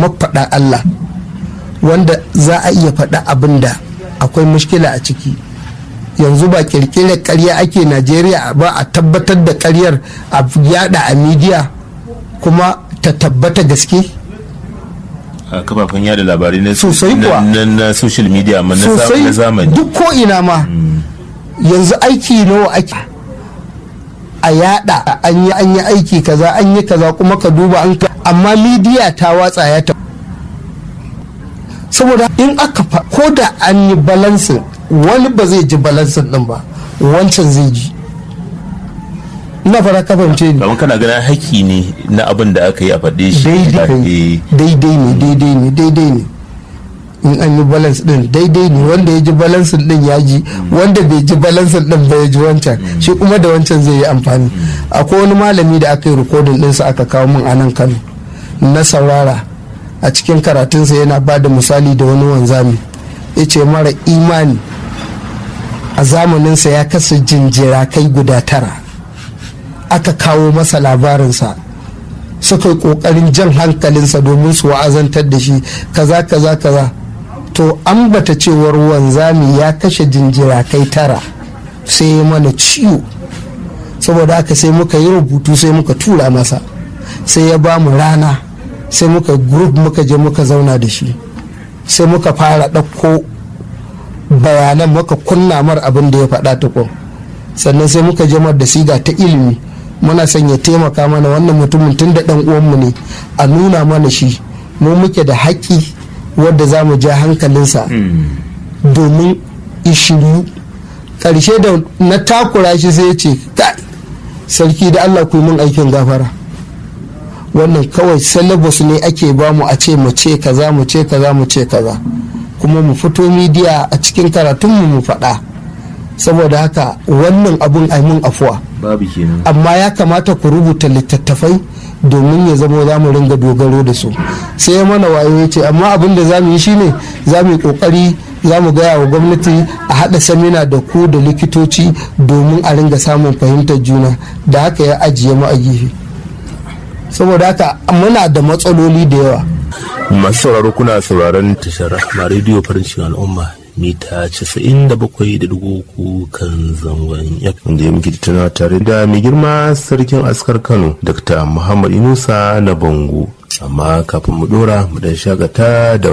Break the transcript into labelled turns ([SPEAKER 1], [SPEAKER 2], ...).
[SPEAKER 1] mafaɗa Allah wanda za a iya faɗa abin da akwai mushkila a ciki yanzu ba kirkirar karya ake najeriya ba a tabbatar da karyar a yada a midiya kuma ta tabbata gaske
[SPEAKER 2] a kafafen yada labarai na
[SPEAKER 1] Sosai kuwa.
[SPEAKER 2] na, na social media amma na za- na
[SPEAKER 1] sosai
[SPEAKER 2] zamani
[SPEAKER 1] duk ko ina ma yanzu aiki nawa ake a yada an yi an yi aiki kaza an yi kaza kuma ka duba an ka amma midiya ta watsa ya ta saboda in aka fa ko da an yi balansin wani ba zai ji balansin din ba wancan zai ji ina fara ka fahimce ni
[SPEAKER 2] kamar kana ganin haƙƙi ne na abin da aka yi a faɗe shi
[SPEAKER 1] daidai daidai ne daidai ne daidai ne in an yi balance din daidai ne wanda ya ji balance din ya ji wanda bai ji balance din ba ya ji wancan shi kuma da wancan zai yi amfani akwai wani malami da aka yi rikodin ɗinsa aka kawo min a nan kano na saurara a cikin karatunsa yana ba da misali da wani wanzami ya ce mara imani a zamaninsa ya kasa jinjira kai guda tara aka kawo masa labarinsa suka yi kokarin jan hankalinsa domin su wa'azantar da shi kaza kaza kaza to an bata cewar wanzami ya kashe jinjira kai tara sai ya mana ciwo saboda haka sai muka yi rubutu sai muka tura masa sai ya ba mu rana sai muka group muka je muka zauna da shi sai muka fara ɗauko bayanan muka kunna mar abin da ya faɗa tukun sannan sai muka je mar da siga ta ilimi muna son ya taimaka mana wannan mutumin tun da ɗan uwanmu ne a nuna mana shi mu muke da haƙƙi wadda za mu ja hankalinsa domin ishiru ƙarshe da na takura shi sai ya ce kai sarki da allah ku yi min aikin gafara wannan kawai syllabus ne ake bamu a ce mu ce kaza mu ce kaza mu ce kaza kuma mu fito midiya a cikin karatunmu mu faɗa saboda haka wannan abun mun afuwa
[SPEAKER 2] babu kenan
[SPEAKER 1] amma ya kamata ku rubuta littattafai domin ya zama za mu ringa dogaro da su sai ya mana wayo ya ce amma abin da za mu yi shine za mu yi kokari za mu gaya wa gwamnati a haɗa samina da ku da likitoci domin a ringa samun fahimtar juna da haka ya ajiye mu a gefe saboda haka muna da matsaloli da yawa
[SPEAKER 2] masu sauraro kuna sauraron tashar rahma rediyo farin cikin al'umma mita 97.3 kan zangon FM da ya muke tattauna tare da mai girma sarkin askar Kano Dr. Muhammad Inusa na Bango amma kafin mu dora mu dan shagata da